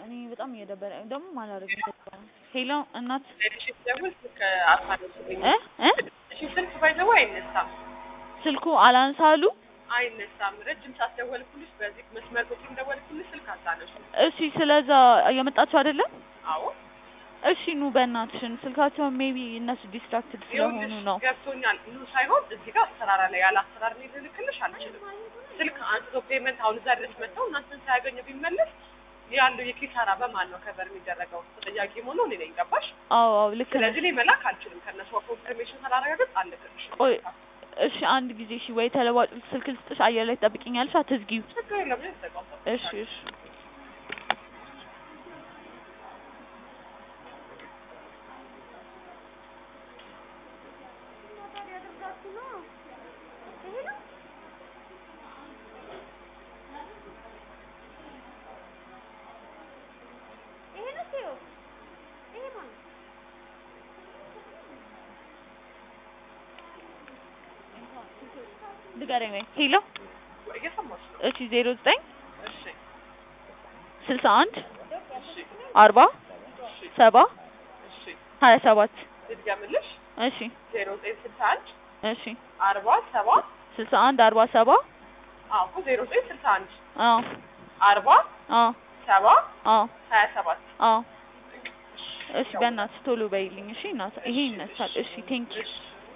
እኔ በጣም እየደበረ ደግሞ ማላረግ ሄሎ እናት እሺ ስደውል ስልክ አታነሱልኝ። እ እ እሺ ስልክ ባይዘው አይነሳም ስልኩ አላንሳሉ አይነሳም። ረጅም ሰዓት ደወልኩልሽ፣ በዚህ መስመር ቁጥር ደወልኩልሽ፣ ስልክ አታነሱ። እሺ ስለዛ እየመጣችሁ አይደለም አዎ እሺ ኑ በእናትሽን ስልካቸውን ሜቢ እነሱ ዲስትራክትድ ስለሆኑ ይኸውልሽ ነው ገብቶኛል። ኑ ሳይሆን እዚህ ጋር አሰራር ላይ ያለ አሰራር እኔ ልልክልሽ አልችልም። ስልክ አንስቶ ፔመንት አሁን እዛ ድረስ መጥተው እናንተን ሳያገኙ ቢመለስ ያለው የኪሳራ በማን ነው ከበር የሚደረገው? ተጠያቂ ሆኖ እኔ ነኝ። ገባሽ? አዎ አዎ ልክ ነሽ ስለዚህ እኔ መላክ አልችልም። ከእነሱ ኮንፊርሜሽን ሳላረጋግጥ አልልክልሽ። ቆይ እሺ አንድ ጊዜ እሺ ወይ ተለዋጭ ስልክ ልስጥሽ አየር ላይ ትጠብቂኛለሽ አትዝጊው ችግር የለም ያዘጋው እሺ እሺ ንገረኝ ወይ ሄሎ እየሰማሽ ነው? እሺ ዜሮ ዘጠኝ እሺ ስልሳ አንድ እሺ አርባ እሺ ሰባ እሺ ሀያ ሰባት ልድገምልሽ። እሺ ዜሮ ዘጠኝ ስልሳ አንድ እሺ አርባ ሰባ ስልሳ አንድ አርባ ሰባ አዎ እኮ ዜሮ ዘጠኝ ስልሳ አንድ አዎ አርባ አዎ ሰባ አዎ ሀያ ሰባት አዎ እሺ በእናትሽ ቶሎ በይልኝ እሺ እናት ይሄ ይነሳል እሺ ቴንኪው እሺ